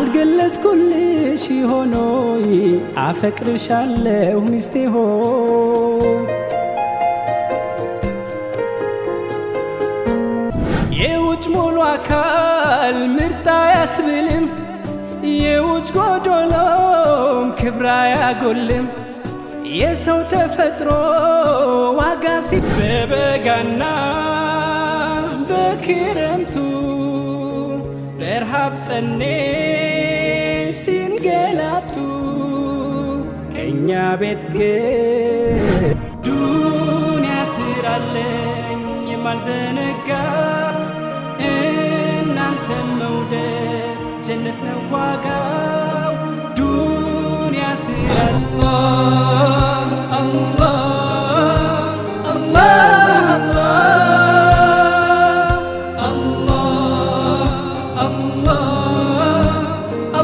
ያልገለጽኩልሽ ሆኖይ አፈቅርሻለሁ ሚስቴ ሆይ የውጭ ሙሉ አካል ምርጥ አያስብልም የውጭ ጎዶሎም ክብራ አያጎልም የሰው ተፈጥሮ ዋጋ ሲ በበጋና በክረምቱ በረሃብ ጠኔ ሲንገላቱ ከእኛ ቤት ግን ዱንያ ስራለኝ የማልዘነጋ እናንተ መውደድ ጀነት ነው ዋጋው ዱንያ ስራ አላህ አላህ